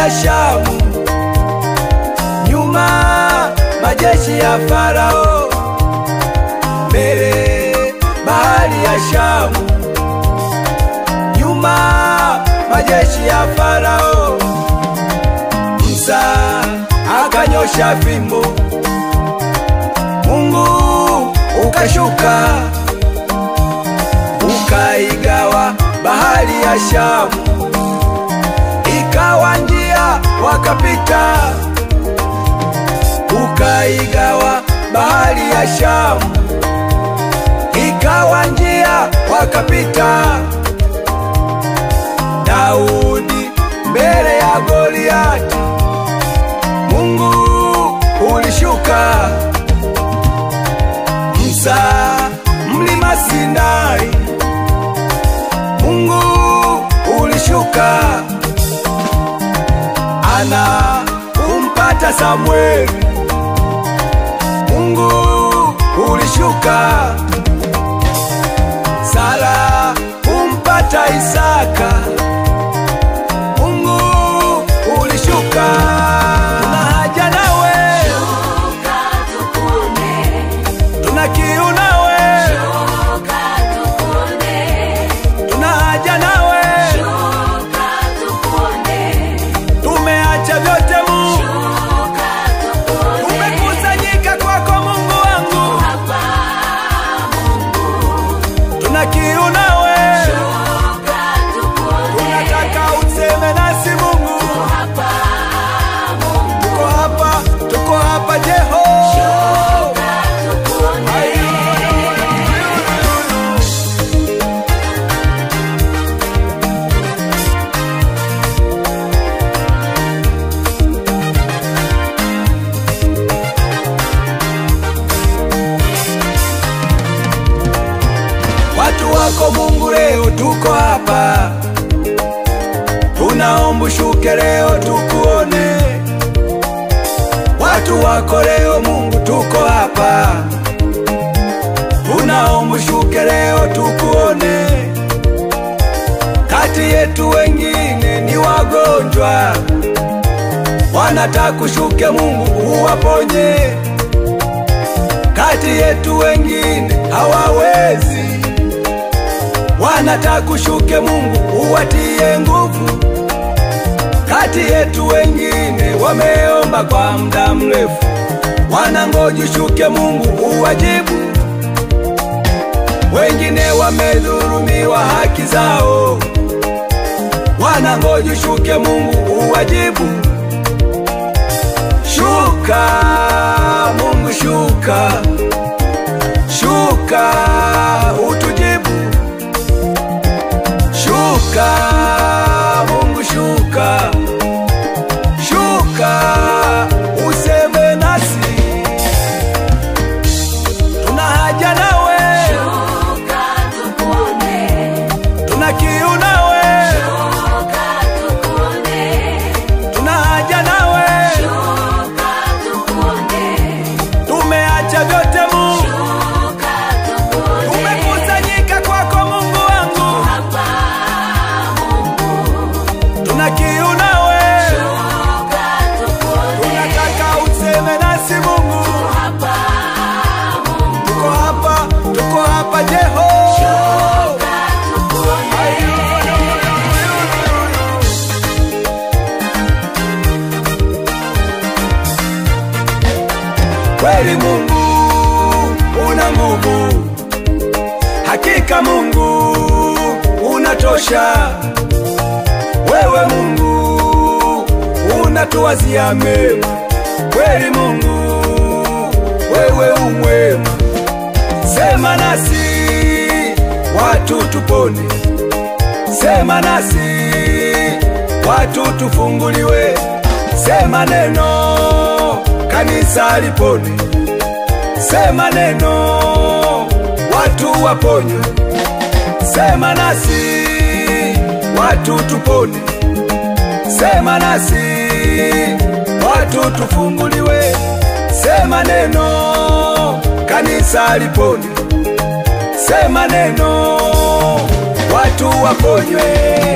ya Shamu, nyuma majeshi ya Farao, mbele bahari ya Shamu, nyuma majeshi ya Farao. Musa akanyosha fimbo, Mungu ukashuka, ukaigawa bahari ya Shamu, ikawa njia wakapita, ukaigawa bahari ya Shamu, ikawa njia wakapita. Daudi mbele ya Goliati, Mungu ulishuka. Musa mlima Sinai, Mungu ulishuka. Ana umpata Samweli, Mungu ulishuka. Sara umpata Isaka, Mungu ulishuka. Tuna haja nawe, Shuka tukuone, tuna kiu nawe, shuka tukuone, tuna haja nawe, shuka tukuone, tumeacha vyote Mungu, shuka tukuone. tumekusanyika kwako Mungu wangu, Hapa Mungu, tuna kiu nawe, shuka tukuone, tunataka useme nasi Mungu, hapa Mungu, tuko hapa, tuko hapa Jeho. shuka tukuone. Watu wako Mungu, leo tuko hapa, tunaomba ushuke leo tukuone. Watu wako leo Mungu, tuko hapa, tunaomba ushuke leo tukuone. Kati yetu wengine ni wagonjwa, wanataka ushuke Mungu uwaponye. Kati yetu wengine hawawezi wanataka ushuke Mungu uwatie nguvu. Kati yetu wengine wameomba kwa muda mrefu, wanangoja ushuke Mungu uwajibu. Wengine wamedhulumiwa haki zao, wanangoja ushuke Mungu uwajibu. Shuka Mungu, shuka, shuka utujibu. Shuka Mungu, shuka, shuka useme nasi, tuna haja nawe, Shuka tukuone, tuna kiu nawe, shuka tukuone, tuna haja nawe, shuka tukuone, tumeacha vyote Mungu, shuka tukuone. tumekusanyika kwako Mungu wangu, Hapa Mungu, tuna kiu nawe, shuka tukuone, tunataka useme nasi Mungu, hapa Mungu, tuko hapa, tuko hapa Jeho. shuka tukuone. Kweli Mungu una nguvu, hakika Mungu unatosha. Wewe Mungu unatuwazia mema, kweli Mungu wewe umwema. Sema nasi watu tupone, sema nasi watu tufunguliwe, sema neno kanisa lipone, sema neno watu waponywe, sema nasi watu tupone, sema nasi watu tufunguliwe, sema neno kanisa lipone, sema neno watu waponywe.